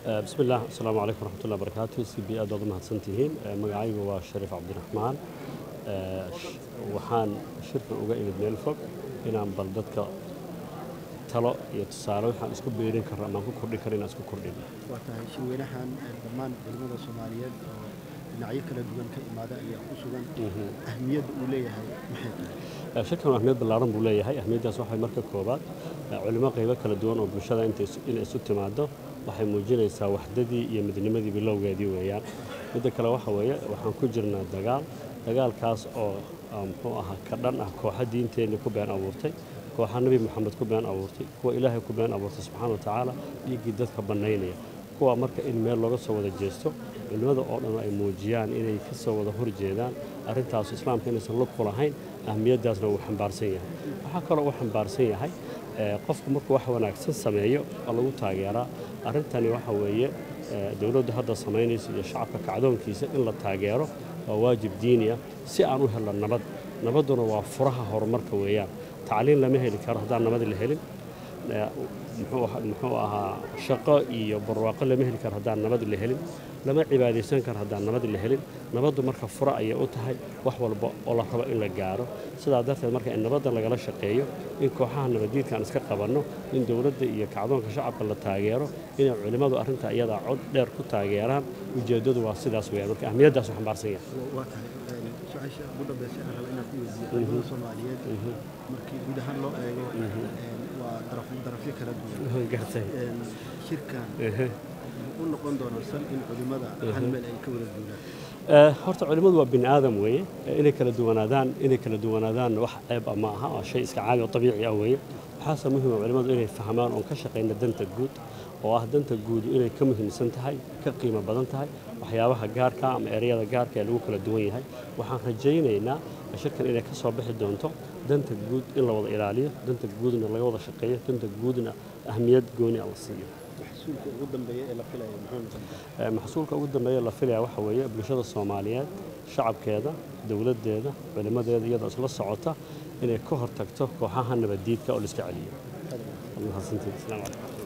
bismi illah asalaamu calaykum waraxmatullahi barakaatu c b aad baad u mahadsantihiin magacaygu waa shariif cabdiraxmaan waxaan shirkan uga imid meel fog inaan bal dadka talo iyo tusaale waxaan isku beerin karno amaan ku kordhin karo inaan isku kordhin waa tahay shirweynahan dhammaan culimmada soomaaliyeed oo dhinacyo kala duwan ka imaada ayaa ku sugan ahmiyadda uu leeyahay maxay tahay shirkan ahmiyad ballaaran buu leeyahay ahmiyaddaas waxay marka koobaad culimo qaybo kala duwan oo bulshada inay isu timaado waxay muujinaysaa waxdadii iyo midnimadii bilowgeedii weeyaan midda kale waxa weeye waxaan ku jirnaa dagaal dagaalkaas oo muxuu ahaa ka dhan ah kooxa diinteenni ku been abuurtay kooxa nebi moxamed ku been abuurtay kuwa ilaahay ku been abuurtay subxaana wa tacaala dhiiggii dadka bannaynaya kuwa marka in meel looga soo wada jeesto culimmada oo dhan ay muujiyaan inay ka soo wada horjeedaan arrintaasu islaamka inaysan lug ku lahayn ahmiyaddaasna wuu xambaarsan yahay waxaa kaloo uu xambaarsan yahay qofku markuu wax wanaagsan sameeyo oo lagu taageeraa arrintani waxa weeye dowladdu hadda samaynaysa iyo shacabka kacdoonkiisa in la taageero waa waajib diiniya si aan u helno nabad nabadduna waa furaha horumarka weeyaan tacliin lama heli karo haddaan nabad la helin muxuu ahaa shaqo iyo barwaaqo lama heli karo haddaan nabad la helin lama cibaadaysan karo haddaan nabad la helin nabaddu marka fura ayay u tahay wax walba oo la rabo in la gaaro sidaa darteed marka in nabadda lagala shaqeeyo in kooxaha nabaddiidkaan iska qabanno in dowladda iyo kacdoonka shacabka la taageero inay culimmadu arrinta iyadaa cod dheer ku taageeraan ujeeddadu waa sidaas weeyaan marka ahmiyaddaas u xambaarsan yahay waa tahay su-aasha ugu dambaysa aan raba inaan ku weydiiyo culimada soomaaliyeed markii guud ahaan loo eego waa darafyo kala duwan gartay shirkan u noqon doonaa sal in culimmada hal meel ay ka wada duulaan horta culimmadu waa bini aadam weeye inay kala duwanaadaan inay kala duwanaadaan wax ceeb ah ma aha waa shay iska caadi oo dabiici ah weeye waxaase muhima culimmadu inay fahmaan oon ka shaqayna danta guud oo ah danta guudu inay ka muhiimsan tahay ka qiimo badan tahay waxyaabaha gaarka ama ereyada gaarka ee lagu kala duwan yahay waxaan rajaynaynaa shirkan inay ka soo bixi doonto danta guud in la wada ilaaliyo danta guudna laga wada shaqeeyo danta guudna ahmiyad gooni a la siiyo maxsuulka ugu dambeeya ee la filaya muxuu noqon maxsuulka ugu dambeeya la filaya waxa weeye bulshada soomaaliyeed shacabkeeda dowladdeeda culimmadeeda iyadoo isla socota inay ka hortagto kooxaha nabaddiidka oo la iska celiyo mahadsantiid asalaamu calaykum